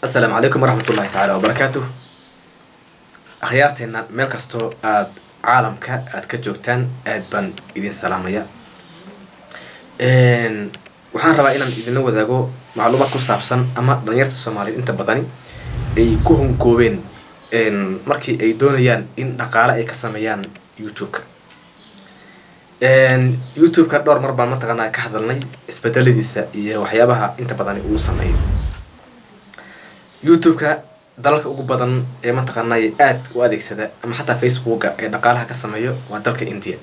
asalaamu calaykum waraxmatullahi tacaala wabarakaatuh akhyaarteena meel kastoo aada caalamka aada ka joogtaan aad baan idin salaamaya waxaan rabaa inaan idinla wadaago macluumaad ku saabsan ama dhalinyarta soomaaliyeed inta badani ay ku hunkoobeen markii ay doonayaan in dhaqaale ay ka sameeyaan youtube-ka youtube-ka dhowr mar baan mataqaanaa ka hadalnay isbedeladiisa iyo waxyaabaha inta badani uu sameeyo youtube-ka dalalka ugu badan ee mataqaanay aada u adeegsada ama xataa facebooka ee dhaqaalaha ka sameeyo waa dalka india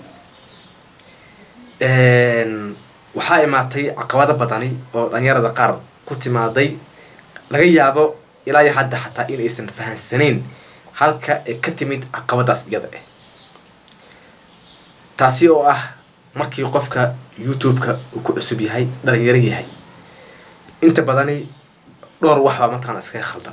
waxaa imaatay caqabado badani oo dhalinyarada qaar ku timaaday laga yaabo ilaa iyo hadda xataa in aysan fahansaneyn halka ay ka timid caqabadaas iyada ah taasi oo ah markii qofka youtube-ka uu ku cusub yahay dhalinyaro yahay inta badani dhowr wax baa mataqana iskaga khaldan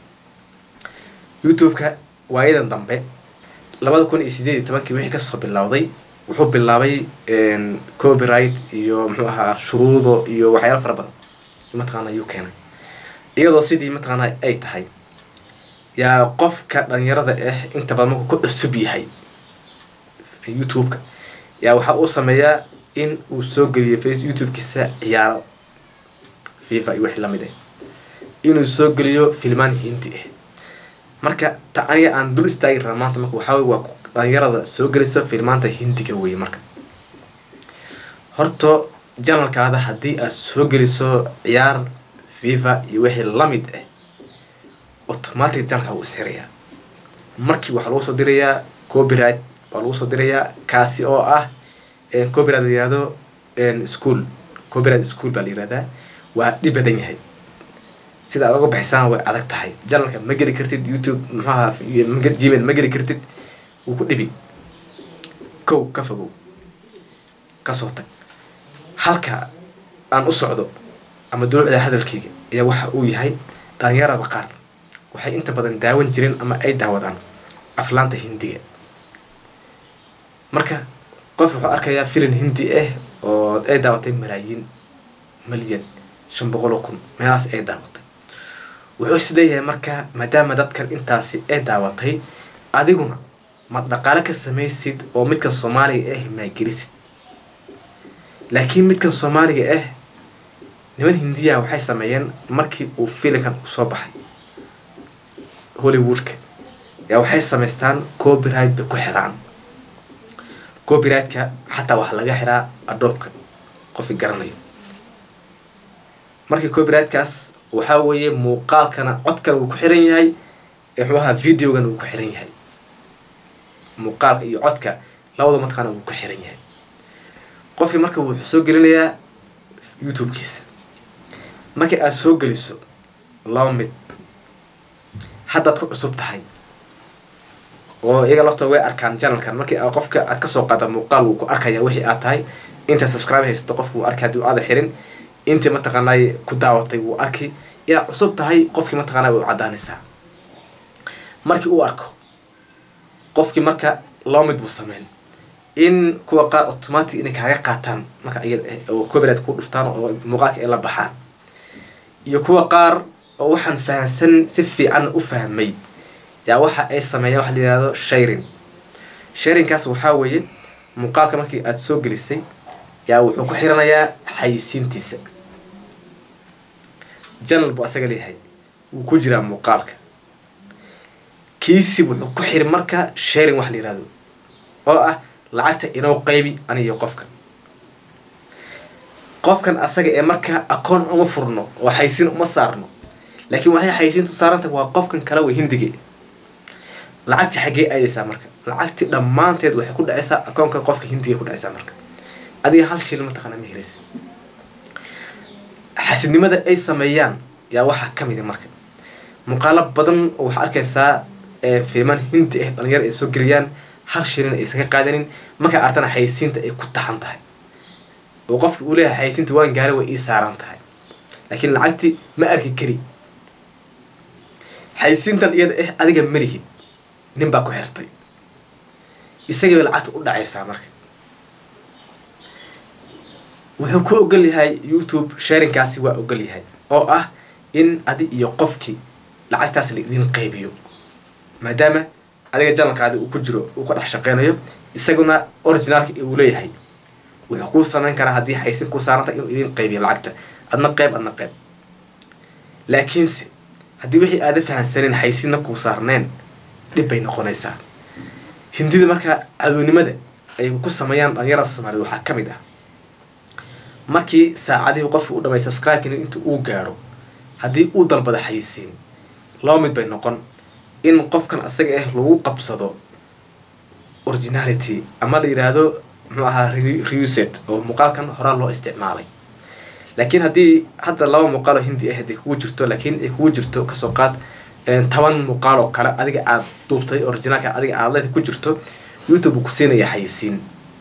youtube-ka waayadan dambe labada kun iyo sideed iyo tobankii wixii kasoo bilowday wuxuu bilaabay copyright iyo muxuu ahaa shuruudo iyo waxyaala fara badan mataqaana yuu keenay iyadoo sidii mataqaana ay tahay yaa qofka dhalinyarada ah inta badan markuu ku cusub yahay youtube-ka yaa waxaa uu sameeyaa in uu soo geliyo face youtube-kiisa ciyaaro fifa iyo wixii lamid ah inuu soo geliyo filmaan hindi ah marka ta aniga aan dul istaagi raba maanta marka waxaa wey waa dhalinyarada soo geliso filmaanta hindiga weye marka horto janalkaada haddii aad soo geliso ciyaar fifa iyo wixii lamid ah automatic janalkaa wuu isxirayaa markii waxaa lagu soo dirayaa copyright baa lagu soo dirayaa kaasi oo ah copyright la yihahdo school copyright school baa la yihahdaa waa dhib badan yahay sida aad uga bixisaan way adag tahay janalka ma geli kartid youtube muxuaha gmail ma geli kartid wuu ku dhibi kow ka fogow kasoo tag halka aan u socdo ama dulucda hadalkayga ayaa waxa uu yahay dhalinyarada qaar waxay inta badan daawan jireen ama ay daawadaan aflaanta hindiga marka qof wuxuu arkayaa filin hindi ah oo ay daawatay malaayiin milyan shan boqol oo kun meelahaas ay daawatay wuxuu isleeyahay marka maadaama dadkan intaasi ay daawatay adiguna ma dhaqaale ka samaysid oo midkan soomaaliga ah maagelisid laakiin midkan soomaaliga ah niman hindiya waxay sameeyeen markii uu filinkan uu soo baxay hollywoodka yaa waxay samaystaan copyright bay ku xiraan copyright-ka xataa waxaa laga xiraa adoobka qofki garanayo markii copyright-kaas waxaa weeye muuqaalkana codkana wuu ku xiran yahay muxuu ahaa videogana wuu ku xiran yahay muuqaalka iyo codka labada mataqaana wuu ku xiran yahay qofkii marka wuxuu soo gelinayaa youtube-kiisa markii aada soo geliso laba mid haddaad ku cusub tahay oo iyaga laftooda way arkaan janalkan markii a qofka aad kasoo qaada muuqaal wuu ku arkaya wixii aad tahay inta subscribe haysato qofka wuu arkay haddii aada xirin intii mataqaanay ku daawatay wuu arki inaad cusub tahay qofkii mataqaana way u caddaanaysaa markii uu arko qofkii marka laba mid buu sameyn in kuwa qaar automatic inay kaaga qaataan marka iyada oo copyright ku dhuftaan oo muuqaalka ay la baxaan iyo kuwa qaar oo waxaan fahamsan si fiican u fahmay yaa waxa ay sameeyaan waxa la yihahdo sharing sharingkaas waxaa weeye muuqaalka markii aada soo gelisay yaa wuxuu ku xiranayaa xayisiintiisa janal buu asaga leeyahay wuu ku jiraa muuqaalka kiisi wuxuu ku xiri marka sharing wax la yihahdo oo ah lacagta inoo qaybi aniyo qofkan qofkan asaga ee marka akoon uma furno oo xaysiin uma saarno laakiin waxay xaysiintu saaranta waa qofkan kale way hindige lacagti xaggee aadaysaa marka lacagti dhammaanteed waxay ku dhacaysaa akoonka qofka hindiga ku dhacaysaa marka adiga hal shil mataqaana ma helaysa xasidnimada ay sameeyaan yaa waxaa ka mid a marka muuqaalo badan oo waxaa arkaysaa filmaan hindi ah dhalinyaro ay soo geliyaan hal shilin aysan ka qaadanin markaa artana xaysiinta ay ku taxan tahay oo qofka uu leeyahay xaysiinta waan gaaray way ii saaran tahay laakiin lacagti ma arki kari xaysiintan iyada ah adiga malihid nin baa ku xirtay isagii bay lacagta u dhacaysaa marka wuxuu ku ogol yahay youtube sharingkaasi waa ogol yahay oo ah in adi iyo qofkii lacagtaas la idin qaybiyo maadaama adiga janalkaadi uu ku jiro uu ka dhex shaqeynayo isaguna originaalka uu leeyahay wuxuu kuu samayn karaa haddii xaysin kuu saaranta inuu idin qaybiyo lacagta adna qeyb adna qeyb laakiinse haddii wixii aada fahansaneen xaysinna kuu saarneen dhib bay noqonaysaa hindida markaa cadownimada ay ku sameeyaan dhalinyarada soomaaliyed waxaa ka mid ah markii saacadihii qofka u dhamay subscribe-kina inta uu gaaro haddii uu dalbado xayisiin laba mid bay noqon in qofkan asaga ah lagu qabsado originality ama la yidhaahdo muxuu ahaa reused oo muuqaalkan horaa loo isticmaalay laakiin haddii hadda laba muuqaal oo hindi ah haday kugu jirto laakiin ay kugu jirto kasoo qaad toban muuqaal oo kale adiga aada duubtay originaalka adiga aada leeda ku jirto youtube uu ku siinaya xayisiin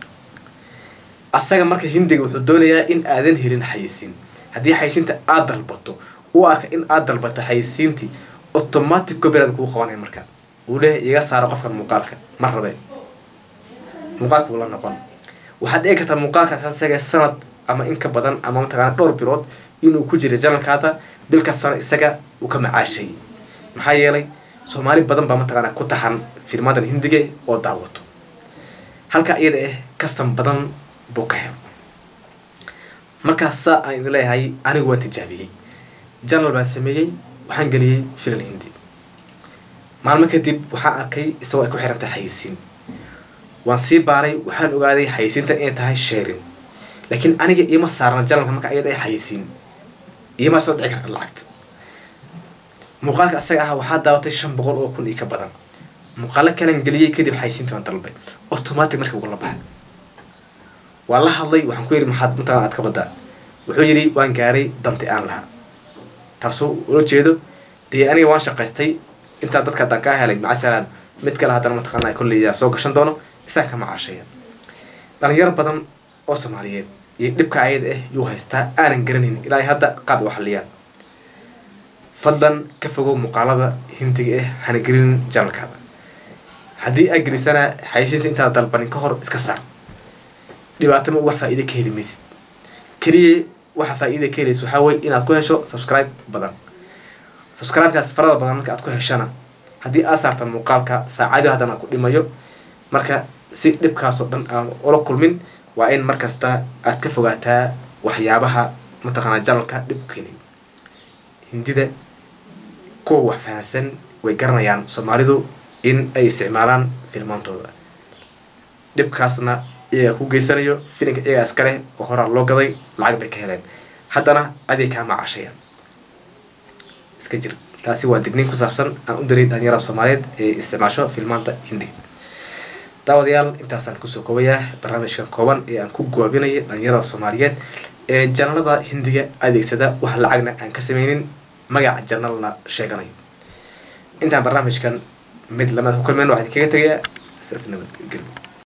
asaga marka hindiga wuxuu doonayaa in aadan helin xayisiin haddii xayisiinta aada dalbato uu arka in aada dalbato xayisiintii automatic copyright kuu qabanaya marka uu leeyahay iga saaro qofkan muuqaalka ma rabe muuqaalka wuu la noqon waxaad dhigi kartaa muuqaalkaas asaga sanad ama in ka badan ama mataqaana dhowr bilood inuu ku jira janalkaada bil kastana isaga uu ka macaashay maxaa yeelay soomaali badan baa mataqaana ku taxan filmadan hindiga oo daawato halka iyada ah kastan badan buu ka hel markaas saa aan idin leeyahay anigu waan tijaabiyey janal baan sameeyey waxaan geliyey filan hindi maalmo kadib waxaan arkay isagoo ay ku xiran tahay xayisiin waan sii baaray waxaan ogaaday xayisiintan inay tahay sheerin laakiin aniga iima saarna janalka marka ayada ay xayisiin iima soo dhici karta lacagta muuqaalka asaga ah waxaa daawatay shan boqol oo kun iyo ka badan muuqaalo kalan geliyey kadib xayisiinta waan dalbay automatic markii ugula baxay waan la hadlay waxaan ku yidhi maxaad mataqana aad ka badaa wuxuu yidhi waan gaaray danti aan lahaa taasoo ula jeedo dee aniga waan shaqaystay intaa dadka haddaan kaa helay macasalaan mid kale haddana mataqaana kolleyyaa soo gashan doono isaan ka macaashaya dhalinyaro badan oo soomaaliyeed iyo dhibka ayada ah yuu haystaa aanan garanayn ilaa hadda qaab ay u xalliyaan fadlan ka fogow muuqaalada hindiga ah hana gelinin janalkaada haddii aad gelisana xayisiinta intaad dalbanin ka hor iska saar dhibaato ma wax faa-iida ka heli maysid keliya waxa faa-iida ka helaysa waxaa weye inaad ku hesho subscribe badan subscribe-kaas farada badan marka aad ku heshana haddii aad saarta muuqaalka saacadi haddana ku dhimayo marka si dhibkaasoo dhan aan ula kulmin waa in markasta aad ka fogaataa waxyaabaha mataqaanaa janalka dhib keenay hindida kuwa wax fahansan way garanayaan soomaalidu in ay isticmaalaan filmaantooda dhibkaasna iyagaa ku geysanayo filinka iyagaa iskaleh oo horaa loo gaday lacag bay ka heleen haddana aday kaa macashayaan iska jir taasi waa digniin ku saabsan aan u diray dhalinyarada soomaaliyeed ee isticmaasho filmaanta hindiga daawadayaal intaasaan kusoo koobayaa barnaamijkan kooban ee aan ku goobinaya dhalinyarada soomaaliyeed ee janalada hindiga adeegsada wax lacagna aan ka sameynin magaca janalna sheeganayo intaan barnaamijkan mid lamada ku kulmeen waxaa idinkaga tegayaa saas nabadgelyo